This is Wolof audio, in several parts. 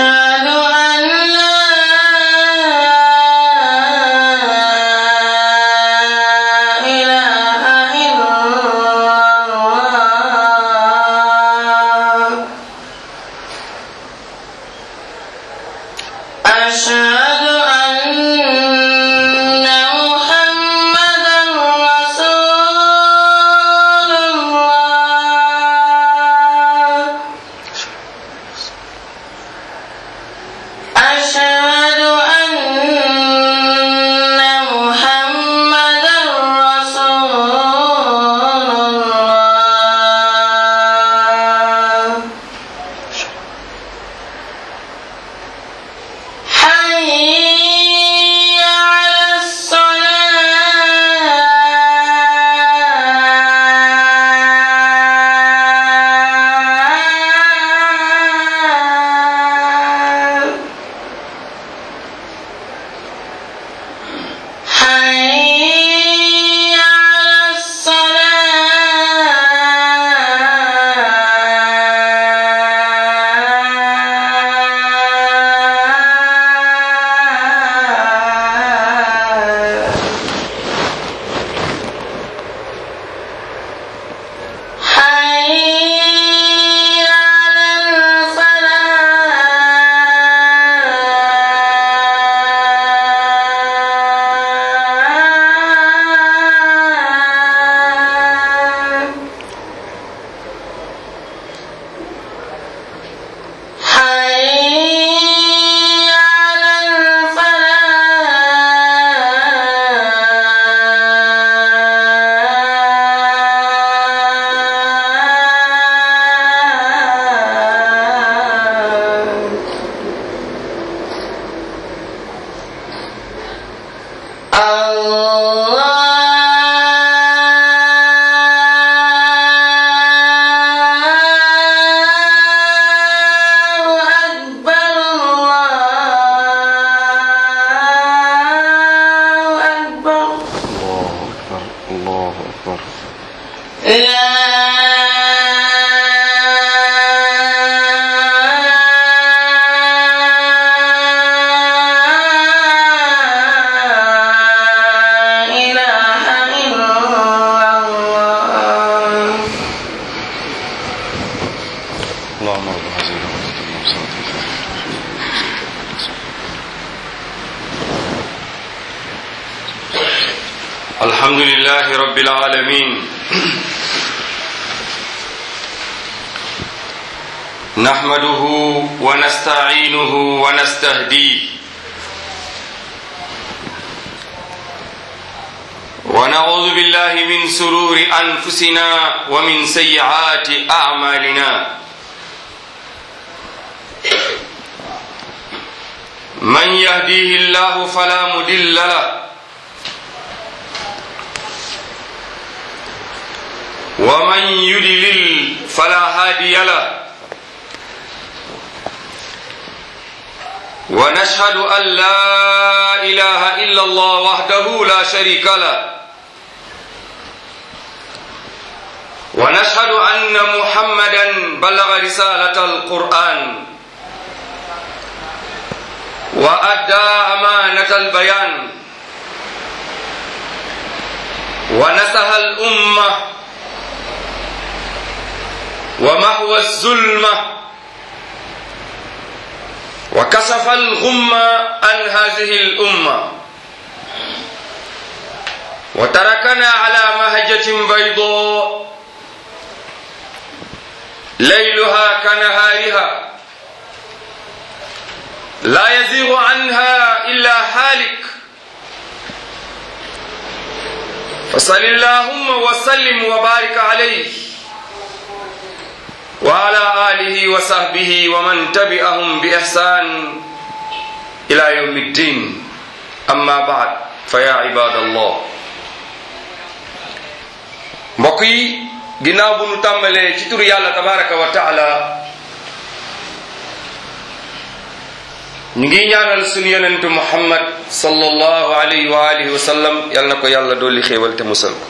أشهد أن لا إله إلا الله أشهد أن محمدا رسول الله أشهد أن محمدا رسول الله حي على الصلاة حي على الصلاة حي على الفلاح حي على الفلاح الله أكبر الله أكبر الله أكبر الله أكبر لا إله إلا الله اللهم رب هذه الأمة المرسلة الحمد لله رب العالمين نحمده ونستعينه ونستهديه ونعوذ بالله من سرور أنفسنا ومن سيئات أعمالنا من يهديه الله فلا مضل له ومن يضلل فلا هادي له ونشهد أن لا إله إلا الله وحده لا شريك له ونشهد أن محمدا بلغ رسالة القرآن وأدى أمانة البيان ونسح الأمة ومحو الظلمة وكشف الغمة عن هذه الأمة وتركنا على مهجة بيضاء ليلها كنهارها لا يزيغ عنها إلا هالك فصل اللهم وسلم وبارك عليه وعلى آله وصحبه ومن تبعهم بإحسان إلى يوم الدين أما بعد فيا عباد الله mbokk yi ginnaaw bu nu tàmbalee ci turu yàlla tabaraka wa taala ñu ngi ñaanal suñu yonentu muhammad sallallahu alayhi wa alihi wa sallam yal na ko yàlla dolli xéewal te musal ko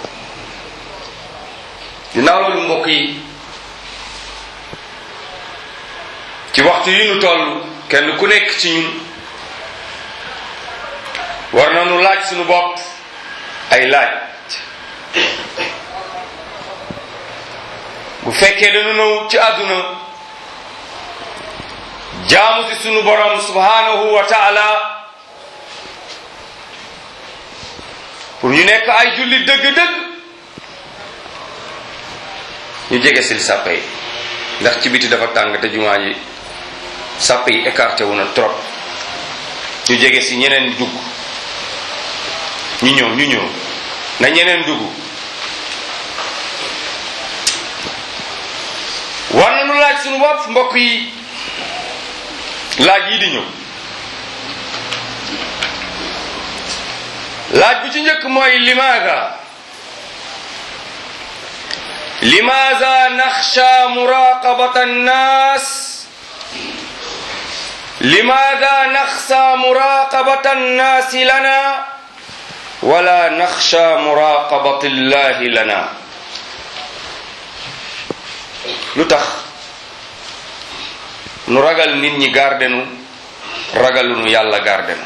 ginnaaw loolu mbokk yi ci waxtu yi nu toll kenn ku nekk ci ñun war nañu laaj suñu bopp ay laaj bu fekkee dañu ñëw ci àdduna jaamu ci sunu borom subhanahu wa taala pour ñu nekk ay julli dëgg-dëgg ñu jege sil sàppe yi ndax ci biti dafa tàng te jumaa ji sàppe yi écarté wu na trop ñu jege si ñeneen dugg ñu ñëw ñu ñëw na ñeneen dugg war nañu laaj sunu bopp mbokk yi laaj yi di ñëw laaj bu ci njëkk mooy limaada limaada naxsha muraqabata annas limaada naxsha muraqabata annaasi lana wala naxsha muraqabata illahi lana lu tax nu ragal nit ñi gardenu ragalunu yàlla gardenu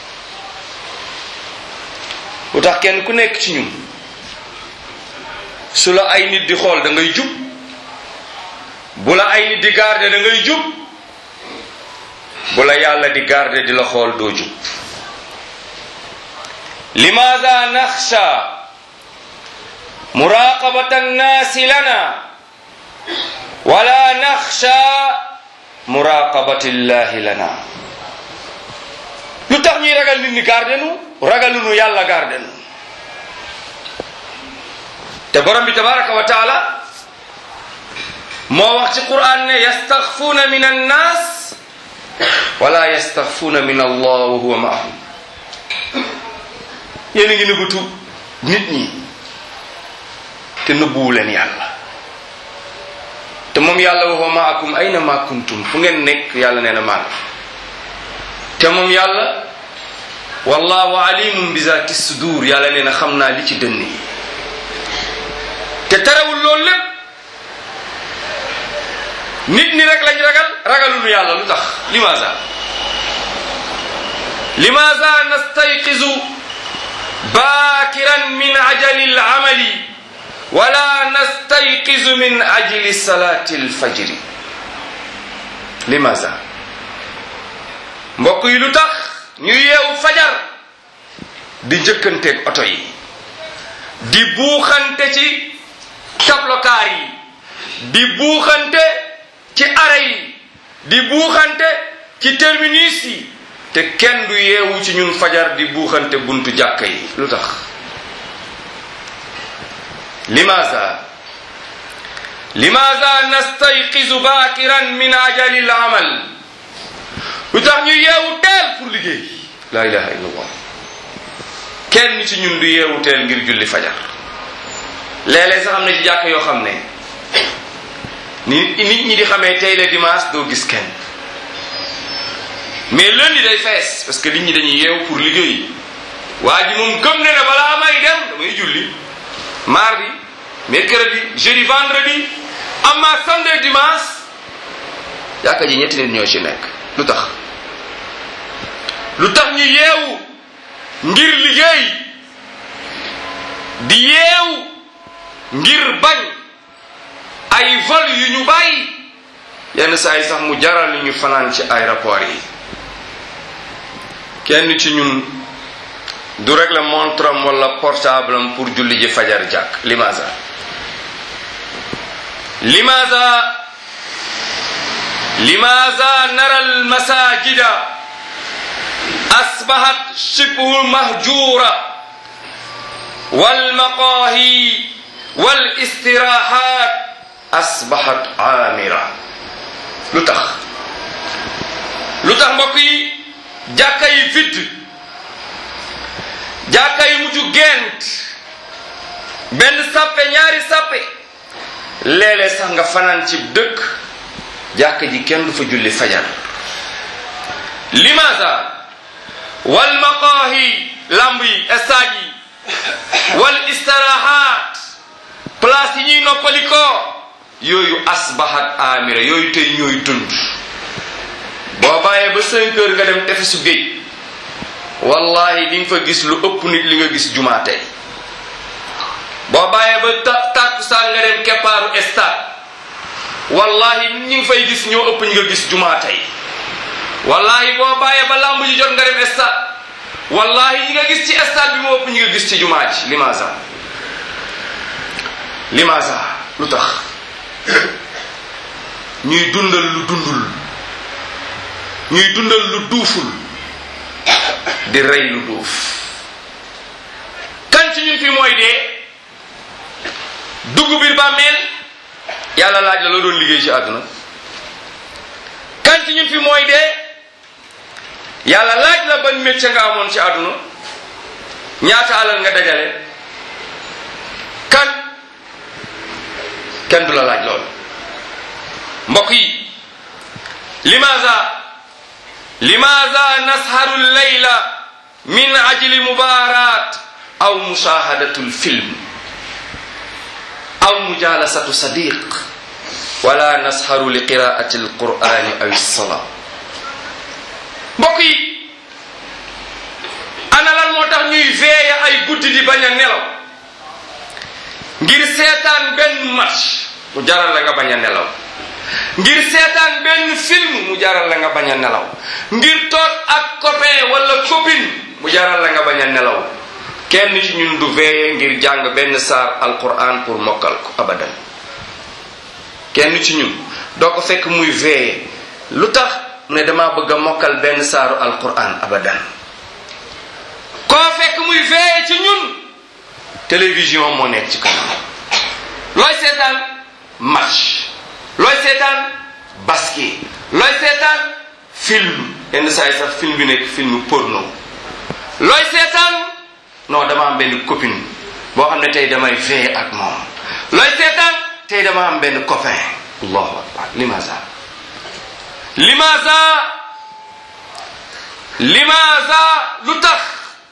lu tax kenn ku nekk ci ñun su la ay nit di xool da ngay jub bu la ay nit di garde da ngay jub bu la yàlla di garde di la xool doo jub limaada naxsha muraqabata annaasi lana wala naxsha muraqabati llahi lana lu tax ñuy ragal nit ñi garde nu ragalunu yàlla garde nu te borom bi tabaraka wa taala moo wax ci quran ne yastaxfuuna min annas wala yastaxfuuna min allah wa huwa maahum yéen a ngi nëbbatu nit ñi te nëbbuwu leen yàlla te moom yàlla wa huwa maakum ayna ma kuntum fu ngeen nekk yàlla nee na maa te moom yàlla wallahu alimun bi zati sudur yàlla nee na xam naa li ci dënn yi te terewul loolu lépp nit ñi rek lañ ragal ragalunu yàlla lu tax limaza limaza nastayqizu bakiran min ajali al-amali wala nastayqizu min ajli salati al-fajri limaza mbokk yi lu tax ñu yeewu fajar di njëkkanteeg oto yi di buuxante ci tablokaar yi di buuxante ci are yi di buuxante ci terminus yi te kenn du yeewu ci ñun fajar di buuxante buntu jàkka yi lu tax limaza limaza nastayqizu bakiran min ajali al amal lu tax ñu yeewu teel pour liggéey la ilaha illallah kenn ci ñun du yeewu teel ngir julli fajar léeg-léeg sax am na ci jàkk yoo xam ne ni nit ñi di xamee tey la dimanche doo gis kenn mais lundi day fees parce que nit ñi dañuy yeewu pour liggéey waa ji moom gëm ne ne balaa may dem damay julli mardi mercredi jeudi vendredi amma samedi dimanche jàkka ji ñetti nit ñoo ci nekk lu tax lu tax ñu yeewu ngir liggéey di yeewu ngir bañ ay vol yu ñu bàyyi yenn saa yi sax mu jaral ñu fanaan ci aéroport yi kenn ci ñun du rek la montre am wala portable am pour julli ji fajar jàkk limaza limaza limaza nara al masajida asbahat shibhu mahjura wal maqahi wal istirahat asbahat amira lu tax lu tax mbokk yi jàkka yi vide jàkka yi mujj gent benn sappe ñaari sappe léeg-léeg sax nga fanaan ci dëkk jàkka ji kenn du fa julli fajar limaza wal maqaahi lamb yi stade yi wal istirahat place yi ñuy noppalikoo yooyu asbahat amira yooyu tey ñooy dund boo bàyyee ba cinq heures nga dem tefesu géej wallahi di nga fa gis lu ëpp nit li nga gis jumaa tey boo bàyyee ba ta tàkkusaan nga dem keppaaru stade wallahi nit ñi ngi fay gis ñoo ëpp ñi nga gis jumaa tey wallahi boo bàyyee ba lamb ji jot nga dem stade wallahi ñi nga gis ci stade bi moo ëpp ñi nga gis ci jumaa ji limaasa limaasa lu tax ñuy dundal lu dundul ñuy dundal lu duuful di rey lu duuf kan ci ñun fi mooy dee dugg biir bàmmeel yàlla laaj la loo doon liggéey ci àdduna kan ci ñun fi mooy dee yàlla laaj la ban métier nga amoon ci àdduna ñaata alal nga dajale kan kenn du la laaj loolu mbokk yi limaza limaza nasharu leyla min ajli mubarat aw mushahadatu lfilm aw mujalasatu sadiq wala nasharu li qiraati alqurani aw lsala mbokk yi ana lan moo tax ñuy veeye ay guddi di bañ a nelaw ngir seetaan benn match mu jaral la nga bañ a nelaw ngir seetaan benn film mu jaral la nga bañ a nelaw ngir toog ak copain wala copine mu jaral la nga bañ a nelaw kenn ci ñun du veeye ngir jàng benn saar alquran pour mokkal ko abadan kenn ci ñun doo ko fekk muy veeye lu tax mu ne dama bëgg a mokkal benn saaru alquran abadan koo fekk muy veeye ci ñun télévision moo nekk ci kanam looy seetaan match looy seetaan basket looy seetaan film yenn saa yi sax film bi nekk film porno looy seetaan non dama am benn copine boo xam ne tey damay veillé ak moom looy seetaan tey dama am benn copain allahu akbar limaza limaza limaza lu tax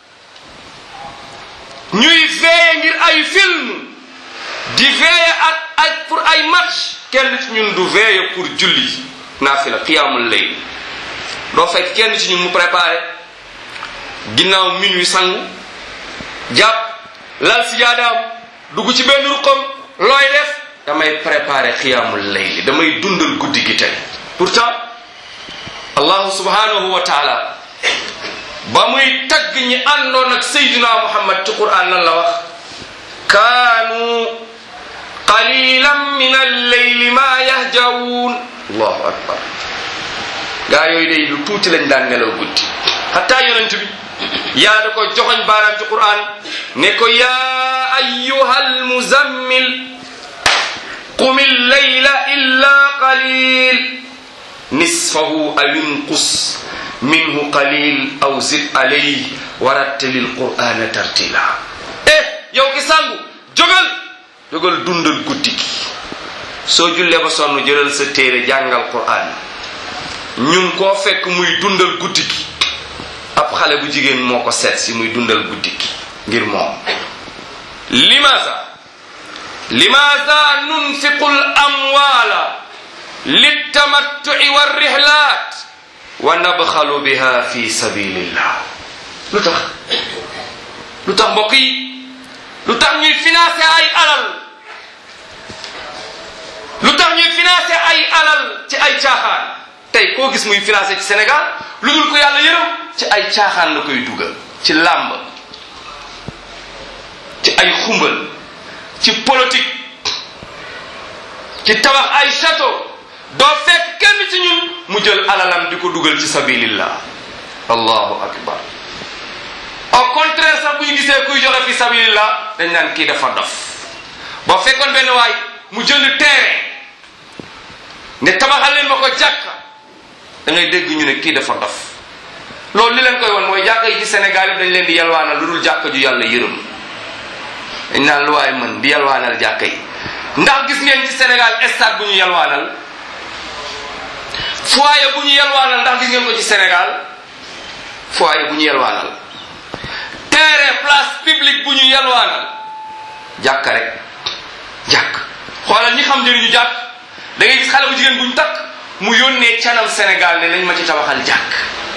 ñuy veillé ngir ay film di veillé ak ak pour ay match kenn ci ñun du veillé pour julli naafila qiyaamul layl doo fekk kenn ci ñun mu préparé ginnaaw minuit sangu jàpp lal si jaadaam dugg ci benn ruqam looy def damay préparé qiyaamul layl damay dundal guddi gi tey pourtant allahu subhanahu wa taala ba muy tagg ñi àndoon ak saydina muhammad ci quran lan la wax kaanu qalilan min alleyli ma yahjawun allahu akbar gaa yooyu day lu tuuti lañ daan nelaw guddi xataa yonent bi yàlla da ko joxoñ baaraam ci quran ne ko yaa ayyuha almuzammil qum alleyla illa qalil nisfahu aw inqus minhu qalil aw zid alayhi wa rattilil qur'ana tartila eh yow ki sangu jógal jógal dundal guddi gi soo jullee ba sonn jëlal sa téere jàngal qur'an ñun koo fekk muy dundal guddi gi ab xale bu jigéen moo ko seet si muy dundal guddi gi ngir moom limaasa limaasa nunfiqu l amwaala liltamattu'i warrihlat wa nabxalu biha fi sabilillah lu tax lu tax mbokk yi lu tax ñuy financé ay alal lu tax ñuy financé ay alal ci ay caaxaan tey koo gis muy financé ci Sénégal lu dul ko yàlla yërëm ci ay caaxaan la koy dugal ci làmb ci ay xumbal ci politique ci tabax ay château doo fekk kenn ci ñun mu jël alalam di ko dugal ci sabilillah allahu akbar au contraire sax bu ñu gisee kuy joxe fi sabilillah dañ naan kii dafa dof boo fekkoon benn waay mu jënd terrain ne tabaxal leen ma ko jàkka da ngay dégg ñu ne kii dafa dof loolu li leen koy won mooy jàkka yi ci Sénégal yi dañ leen di yalwaanal lu dul jàkka ju yàlla yërëm dañ naan lu waay mën di yalwaanal jàkka yi ndax gis ngeen ci Sénégal stade bu ñu yalwaanal foyer bu ñu yalwaanal ndax gis ngeen ko ci Sénégal foyer bu ñu yalwaanal terrain place publique bu ñu yalwaanal jàkk rek jàkk xoolal ñi xam njëriñu jàkk da ngay gis xale bu jigéen bu ñu takk mu yónnee canam Sénégal ne nañ ma ci tabaxal jàkk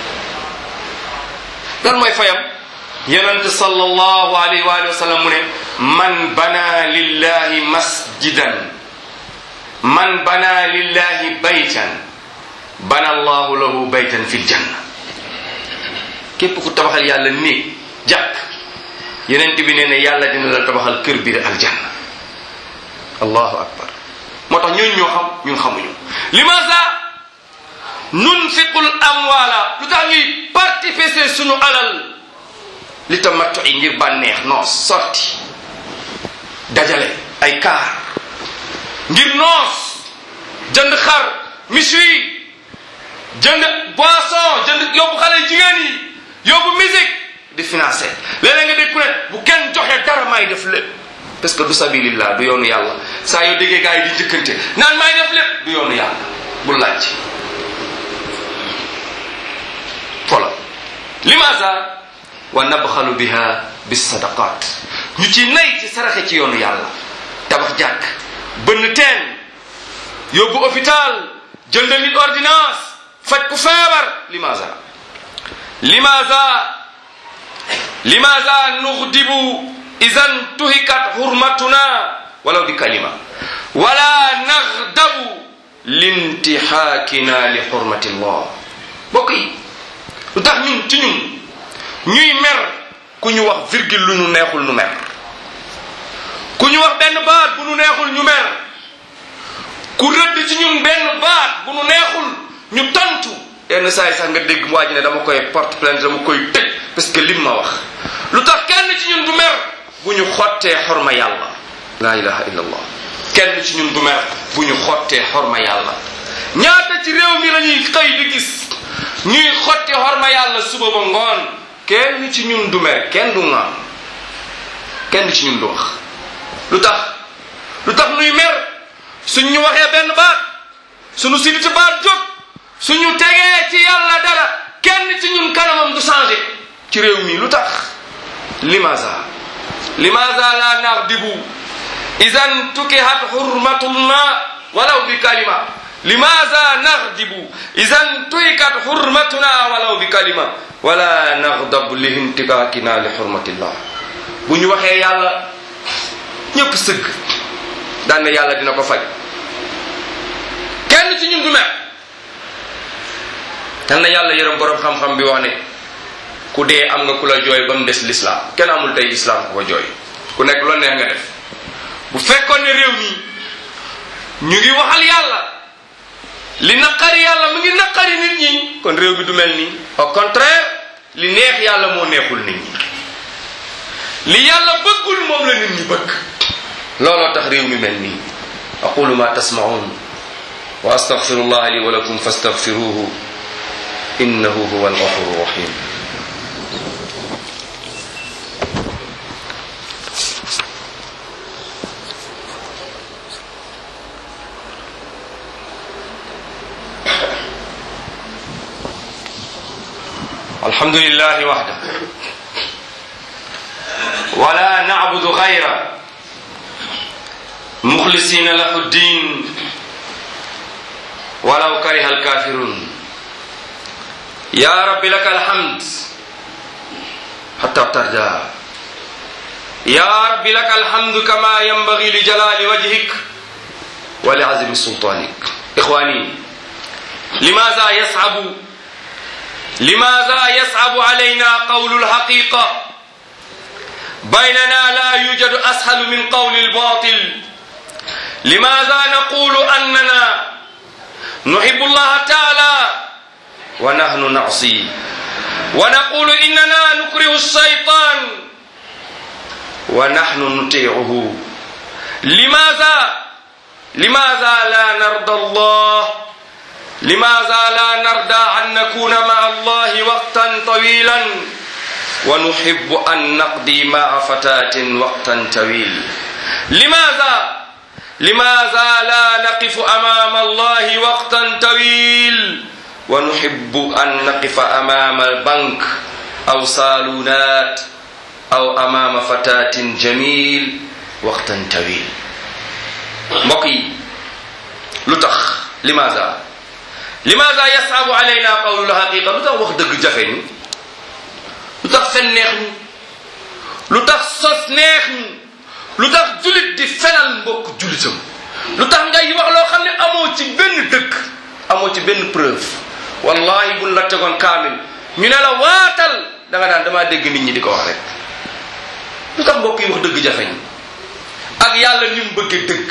lan mooy fayam yonente sallallahu alayhi wa sallam mu ne man bana lillahi masjidan man bana lillahi baytan bana allahu lahu baytan fil janna képp ku tabaxal yàlla néeg jàkk yenent bi nee ne yàlla dina la tabaxal kër biir aljanna allahu akbar moo tax ñun ñoo xam ñun xamuñu limaasa nunfiqul amwala lu tax ñuy participer suñu alal li tamattu yi ngir bànneex noos sorti dajale ay kaar ngir noos jënd xar miswi jënd boisson jënd yóbbu xale jigéen yi yóbbu musique di financé léeg-léeg nga dégg ku ne bu kenn joxe dara may def lépp parce que du sabilillah du yoonu yàlla saa yoo déggee gars yi di njëkkante naan may def lépp du yoonu yàlla bu laaj voilà limaasa wa nabxalu biha bis sadaqat ñu ci nay ci saraxe ci yoonu yàlla tabax jàkk bënn teen yóbbu hôpital jëndal nit ordonnance faj ku feebar limaasa limaasa limaasa nuxdibu idan tuhikat hurmatuna walaw bi kalima wala naxdabu lintixaakina li xurmati llah bokk yi lu tax ñun ci ñun ñuy mer ku ñu wax virgule lu ñu neexul ñu mer ku ñu wax benn baat bu ñu neexul ñu mer ku rëdd ci ñun benn baat bu ñu neexul ñu tontu yenn saa yi sax nga dégg waa ji ne dama koy porte plainte dama koy tëj parce que lim ma wax lu tax kenn ci ñun du mer bu ñu xottee xorma yàlla la ilaha illa allah kenn ci ñun du mer bu ñu xottee xorma yàlla ñaata ci réew mi lañuy xëy di gis ñuy xotti xorma yàlla suba ba ngoon kenn ci ñun du mer kenn du ŋaam kenn ci ñun du wax lu tax lu tax nuy mer suñ ñu waxee benn baat suñu siliti baat jóg suñu tegee ci yàlla dara kenn ci ñun kanamam du changé ci réew mi lu tax limaza limaza la naxdibu idan tukihat hurmatullah walaw bi kalima limaza naxdibu idan tukihat hurmatuna walaw bi kalima wala naxdab li intikakina li hurmatillah bu ñu waxee yàlla ñëpp sëgg daan ne yàlla dina ko faj kenn ci ñun du mer yal na yàlla yërëm borom xam-xam bi wax ne ku dee am nga ku la jooy ba mu des lislaam kenn amul tey islaam ku ko jooy ku nekk loolu neex nga def bu fekkoon ne réew mi ñu ngi waxal yàlla li naqari yàlla mu ngi naqari nit ñi kon réew bi du mel nii au contraire li neex yàlla moo neexul nit ñi li yàlla bëggul moom la nit ñi bëgg looloo tax réew mi mel nii aqulu ma tasmaun wa astaghfirullah li wa lakum fastaghfiruhu innahu huwa alghafuru rahim الحمد لله وحده ولا نعبد غيره مخلصين له الدين ولو كره الكافرون يا رب لك الحمد حتى ترجى يا رب لك الحمد كما ينبغي لجلال وجهك ولعزم سلطانك إخواني لماذا يصعب لماذا يصعب علينا قول الحقيقة بيننا لا يوجد أسهل من قول الباطل لماذا نقول أننا نحب الله تعالى ونحن نعصي ونقول إننا نكره الشيطان ونحن نطيعه لماذا لماذا لا نرضى الله لماذا لا نرضى أن نكون مع الله وقتا طويلا ونحب أن نقضي مع فتاة وقتا طويل لماذا لماذا لا نقف أمام الله وقتا طويل ونحب أن نقف أمام البنك أو صالونات أو أمام فتاة جميل وقتا طويل mbokk yi lu tax limaza limaada yasaabu alayna qawlu lhaqiqa lu tax wax dëgg jafe ñu lu tax fen neex ñu lu tax sos neex ñu lu tax julit di fenal mbokk julitam lu tax ngay wax loo xam ne amoo ci benn dëkk amoo ci benn preuve wallahi buñ la tegoon kaamil ñu ne la waatal da nga daan damaa dégg nit ñi di ko wax rek lu tax mbokk yi wax dëgg jafe ñu ak yàlla ni mu bëgge dëgg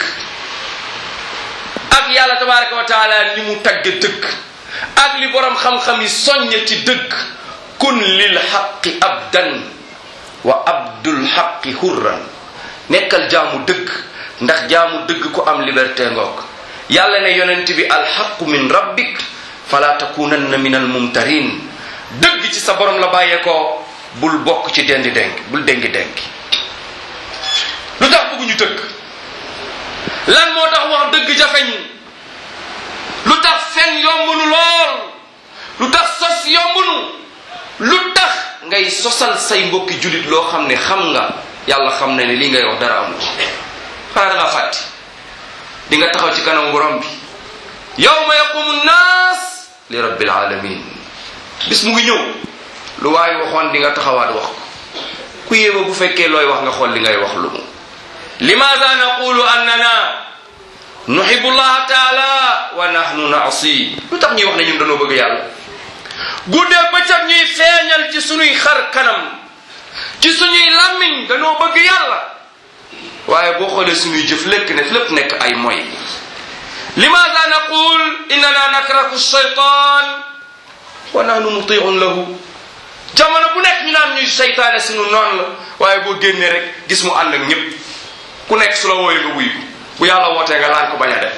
ak yàlla tabaraka wa taala ni mu tagge dëgg ak li borom xam-xam yi soññe ci dëgg kun lil xaqi abdan wa abdul xaqi hurran nekkal jaamu dëgg ndax jaamu dëgg ku am liberté ngoog yàlla ne yonent bi alxaqu min rabbik fala takunanna min almumtarin dëgg ci sa borom la bàyyeekoo bul bokk ci dendi denk bul dengi denki lu tax bëgguñu dëgg lan moo tax wax dëgg jafeñ lu tax fen yombunu lool lu tax sos yombunu lu tax ngay sosal say mbokki julit loo xam ne xam nga yàlla xam na ne lii ngay wax dara amu ci xanaa da nga fàtti di nga taxaw ci kanam borom bi yawma yaqumu nnaas li rabbil alamin bis mu ngi ñëw lu waaye waxoon di nga taxawaat wax ko ku yéeba bu fekkee looy wax nga xool li ngay wax lu mu limaada naqulu annana nuhibu llaha taala wa nahnu naasi lu tax ñuy wax ne ñun dañoo bëgg yàlla guddee bëccëg ñuy feeñal ci suñuy xar kanam ci suñuy làmmiñ dañoo bëgg yàlla waaye boo xoolee suñuy jëf lekk ne lépp nekk ay moy limaada naqul innana nakraku shaytan wa nahnu mutiun lahu jamono bu nekk ñu naan ñuy seytaane suñu noon la waaye boo génnee rek gis mu ànd ak ñëpp ku nekk su la wooyee nga wuyu bu yàlla wootee nga laan ko bañ a def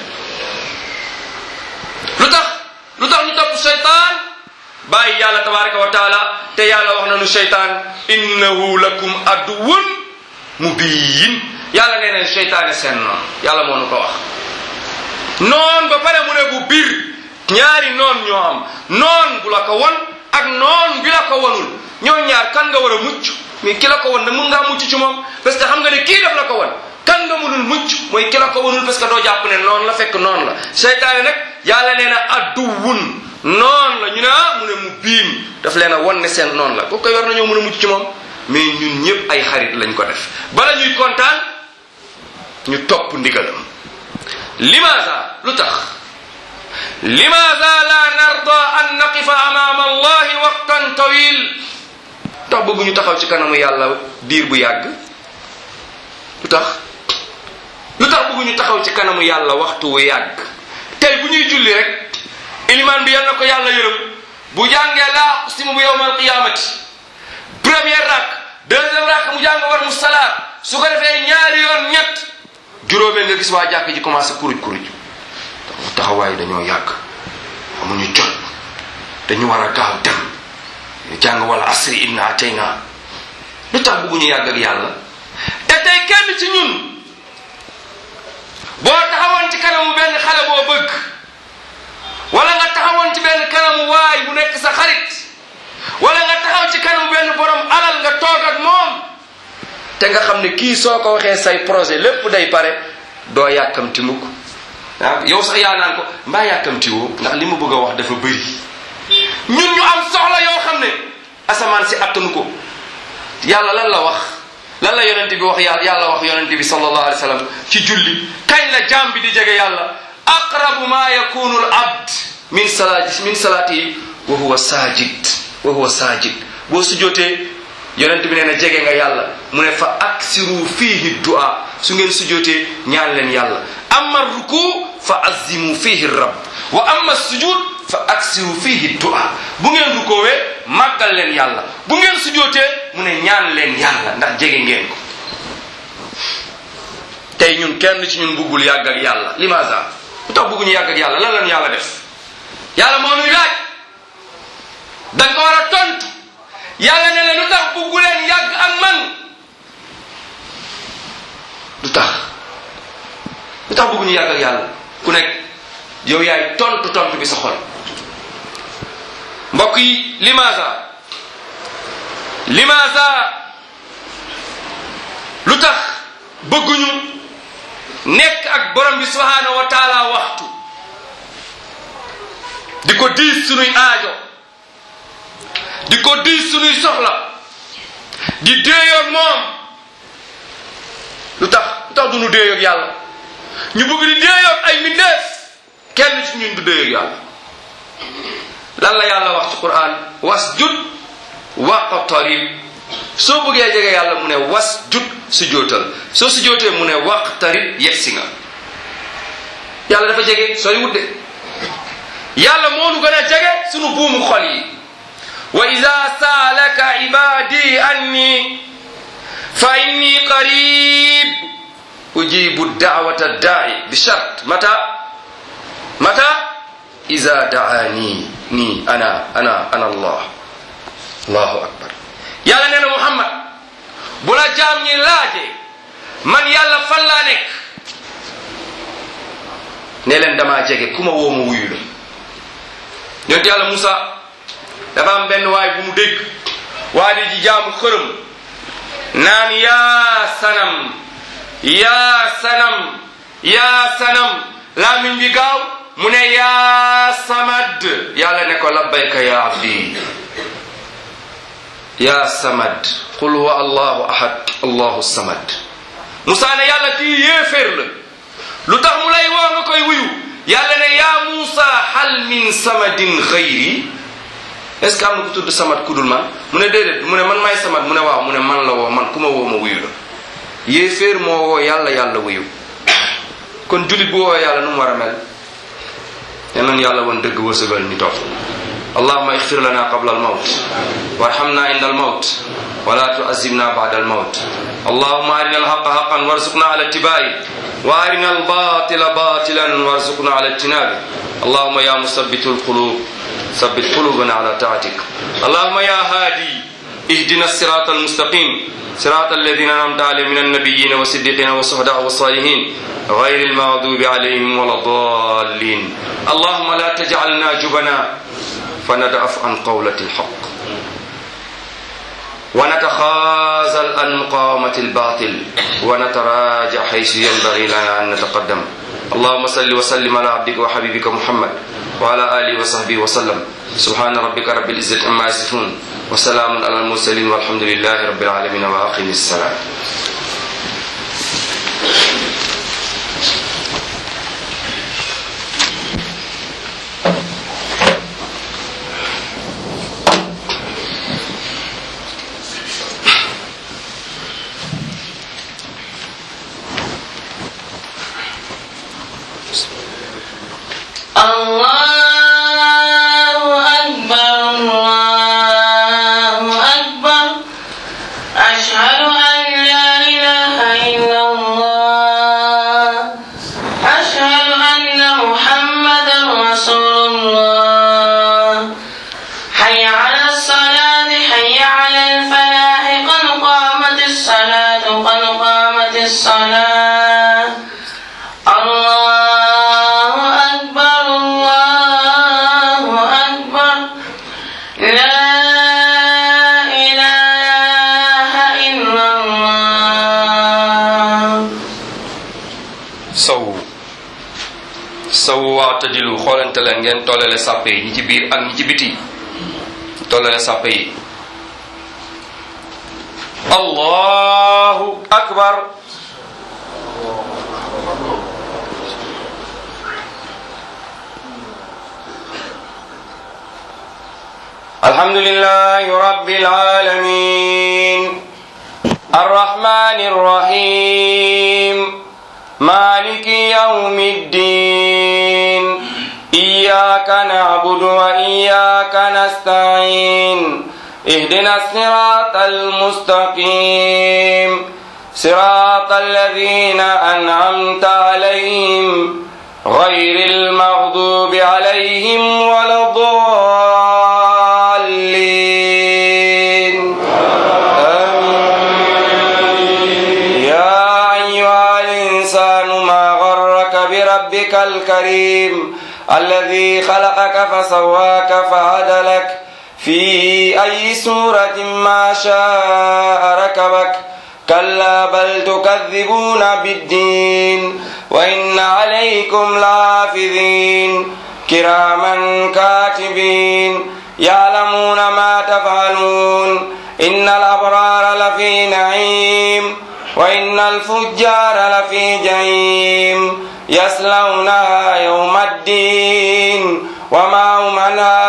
lu tax lu tax ñu topp seytaan bàyyi yàlla tabaraka wa taala te yàlla wax nañu seytaan innahu lakum aduwun mubiyin yàlla nee neen seytaane seen noon yàlla moo nu ko wax noon ba pare mu ne bu biir ñaari noon ñoo am noon bu la ko won ak noon bi la ko wonul ñoo ñaar kan nga war a mucc mais ki la ko won nag mun ngaa mucc ci moom parce que xam nga ne kii def la ko won kan nga mënul mucc mooy ki la ko wonul parce que doo jàpp ne noonu la fekk noonu la seytaane nag yàlla nee na adduwun noon la ñu ne ah mu ne mu biim daf leen a won ne seen noonu la kooku koy war nañoo mën a mucc ci moom mais ñun ñëpp ay xarit lañ ko def bala ñuy kontaan ñu topp ndigalam limaza lu tax limaza la narda an naqifa amama allahi waqtan tawil tax bëgguñu taxaw ci kanamu yàlla diir bu yàgg lu tax lu tax bëgguñu taxaw ci kanamu yàlla waxtu wu yàgg tey bu ñuy julli rek ilimaan bi yal na ko yàlla yërëm bu jàngee laa uqsimu bi yawmal qiyamati première rak deuxième rak mu jàng war mu salaat su ko defee ñaari yoon ñett juróomee nga gis waa jàkk ji commencé kuruj kuruj taxawaay dañoo yàgg amuñu jot dañu war a gaaw dem jàng wala asri inna atayna lu tax bëgguñu yàgg ak yàlla te tey kenn ci ñun boo taxawoon ci kanamu benn xale boo bëgg wala nga taxawoon ci benn kanamu waay bu nekk sa xarit wala nga taxaw ci kanamu benn borom alal nga toog ak moom te nga xam ne kii soo ko waxee say projet lépp day pare doo yàkkamti mukk ah yow sax yaa naan ko mbaa yàkkamti woo ndax li mu bëgg a wax dafa bëri ñun ñu am soxla yoo xam ne asamaan si attanu ko yàlla lan la wax lan la yonent bi wax yàlla yàlla wax yonent bi sallallahu alayhi wa sallam ci julli kañ la jaam bi di jege yàlla aqrabu ma yakunu al abd min salaati min salaati wa huwa sajid wa huwa sajid boo sujjootee yonent bi nee na jege nga yàlla mu ne fa aksiru fihi du'a su ngeen sujjootee ñaan leen yàlla amma ruku fa azimu fihi rabb wa amma sujud fa aksiru fihi du'a bu ngeen rukoowee màggal leen yàlla bu ngeen sujjootee mu ne ñaan leen yàlla ndax jege ngeen ko tey ñun kenn ci ñun buggul yàgg ak yàlla limaza lu tax bugguñu yàgg ak yàlla lan lañu yàlla def yàlla moo nuy laaj da nga ko war a tontu yàlla ne la lu tax buggu leen yàgg ak man lu tax lu tax bugguñu yàgg ak yàlla ku nekk yow yaay tontu tontu bi sa xol mbokk yi limaza limaza lu tax bëgguñu nekk ak borom bi subhanahu wa taala waxtu di ko diis sunuy aajo di ko diis sunuy soxla di déeyoog moom lu tax lu tax du nu déeyoog yàlla ñu bëgg di déeyoog ay mbindeef kenn ci ñun du déeyoog yàlla lan la yàlla wax ci quran wasjud waqtarib soo bëggee jege yàlla mu ne wasjud su jootal soo su jootee mu ne waqtarib yegsi nga yàlla dafa jege sooy wudde yàlla moo nu gën a jege sunu buumu xol yi wa ida saalaka ibadi anni fa inni qarib ujibu da'wata da'i bi shart mata mata ida da'ani ni ana ana ana allah allahu akbar yàlla nee na muhammad bu la jaam ñi laaje man yàlla fan laa nekk ne leen damaa jege ku ma woo ma wuyu la yonent yàlla Musa dafa am benn waay bu mu dégg waa di ji jaamu xërëm naan yaa sanam yaa sanam yaa sanam laamin bi gaaw mu ne yaa samad yàlla ne ko labbayka ya abdi yaa samad qul huwa allahu ahad allahu samad Musa ne yàlla kii yéeféer la lu tax mu lay woo nga koy wuyu yàlla ne yaa Musa hal min samadin xayri est ce que am na ku tudd samad ku dul man mu ne déedéet mu ne man maay samad mu ne waaw mu ne man la woo man ku ma woo ma wuyu la yéeféer moo woo yàlla yàlla wuyu kon julit bu woo yàlla nu mu war a mel yal nañu yàlla woon dëgg wërsëgal ñu topp allahuma ixfir lana qabla almawt warhamna inda almawt wala tuazibna bada almawt allahuma arina alhaqa haqan warzuqna ala ittibai wa arina albatila batilan warzuqna ala ijtinabi allahuma ya musabbitu alqulub ثبت قلوبنا على طاعتك اللهم يا هادي اهدنا الصراط المستقيم صراط الذين انعمت عليهم من النبيين والصديقين والشهداء والصالحين غير المغضوب عليهم ولا الضالين اللهم لا تجعلنا جبنا فندعف عن قولة الحق ونتخاذل عن مقاومة الباطل ونتراجع حيث ينبغي لنا أن نتقدم اللهم صل وسلم على عبدك وحبيبك محمد وعلى آله وصحبه وسلم سبحان ربك رب العزة عما يصفون وسلام على المرسلين والحمد لله رب العالمين وآخر السلام الله أكبر الله أكبر أشهد أن لا إله إلا الله أشهد أن محمدا رسول الله حي على الصلاة حي على الفلاح قد قامت الصلاة قد قامت الصلاة الله أكبر الله أكبر لا إله إلا الله sow sow waatadilu xoolante leen ngeen tollale sàppe yi ñi ci biir ak ñi ci biti tollale sàppe yi allahu akbar الحمد لله رب العالمين الرحمن الرحيم مالك يوم الدين إياك نعبد وإياك نستعين اهدنا الصراط المستقيم صراط الذين أنعمت عليهم غير المغضوب عليهم ولا الضالين آمين يا أيها الإنسان ما غرك بربك الكريم الذي خلقك فسواك فعدلك في أي سورة ما شاء ركبك كلا بل تكذبون بالدين وإن عليكم لحافظين كراما كاتبين يعلمون ما تفعلون إن الأبرار لفي نعيم وإن الفجار لفي جحيم يصلونها يوم الدين وما هم عنها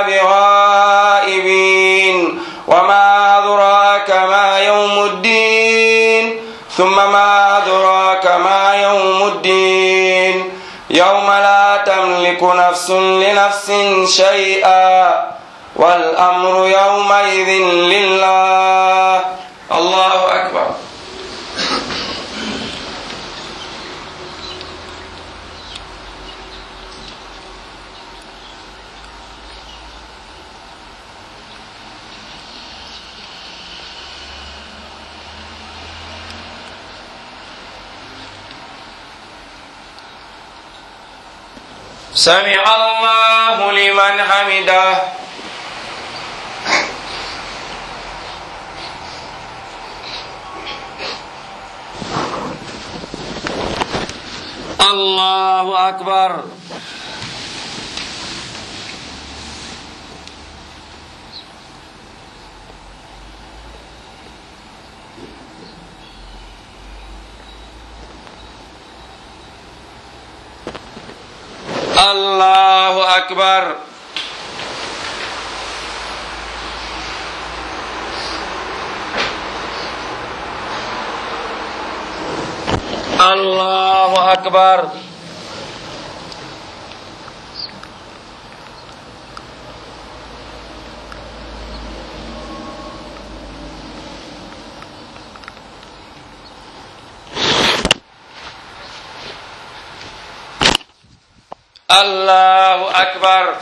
بغائبين وما أدراك ما يوم الدين ثم ما أدراك ما يوم الدين يوم لا تملك نفس لنفس شيئا والأمر يومئذ لله الله أكبر سمع الله لمن حمده الله أكبر الله أكبر الله أكبر الله أكبر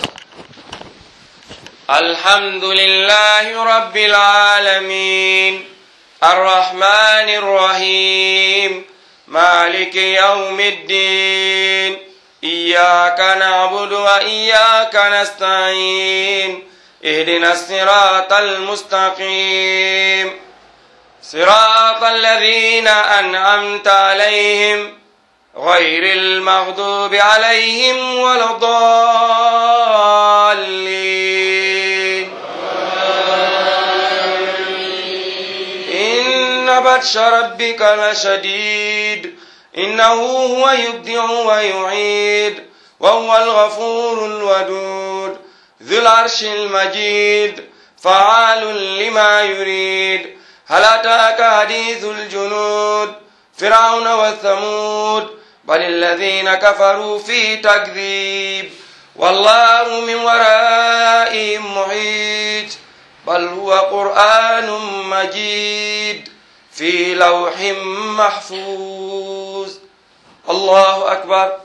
الحمد لله رب العالمين الرحمن الرحيم مالك يوم الدين إياك نعبد وإياك نستعين اهدنا الصراط المستقيم صراط الذين أنعمت عليهم غير المغضوب عليهم ولا الضالين إن بطش ربك لشديد إنه هو يبدع ويعيد وهو الغفور الودود ذو العرش المجيد فعال لما يريد هل أتاك حديث الجنود فرعون وثمود بل الذين كفروا في تكذيب والله من ورائهم محيط بل هو قرآن مجيد في لوح محفوظ الله أكبر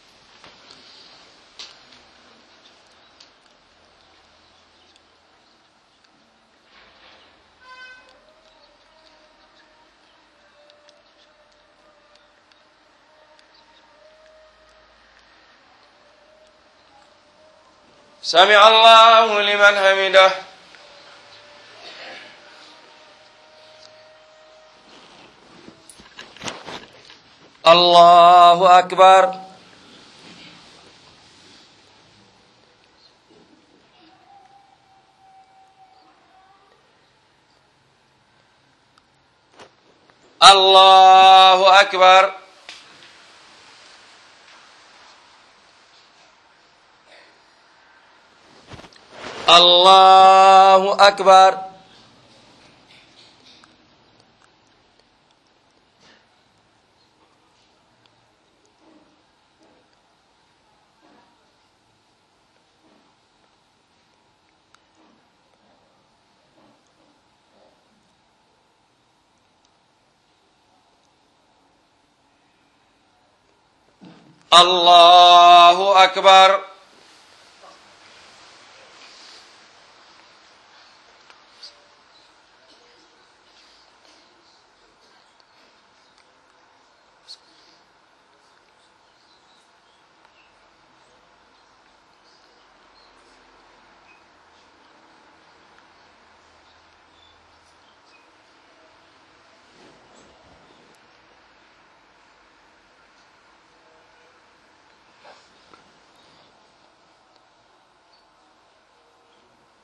سمع الله لمن حمده الله أكبر الله أكبر الله أكبر الله أكبر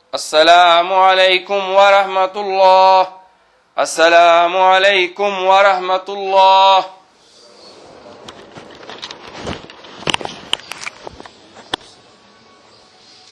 السلام عليكم ورحمة الله السلام عليكم ورحمة الله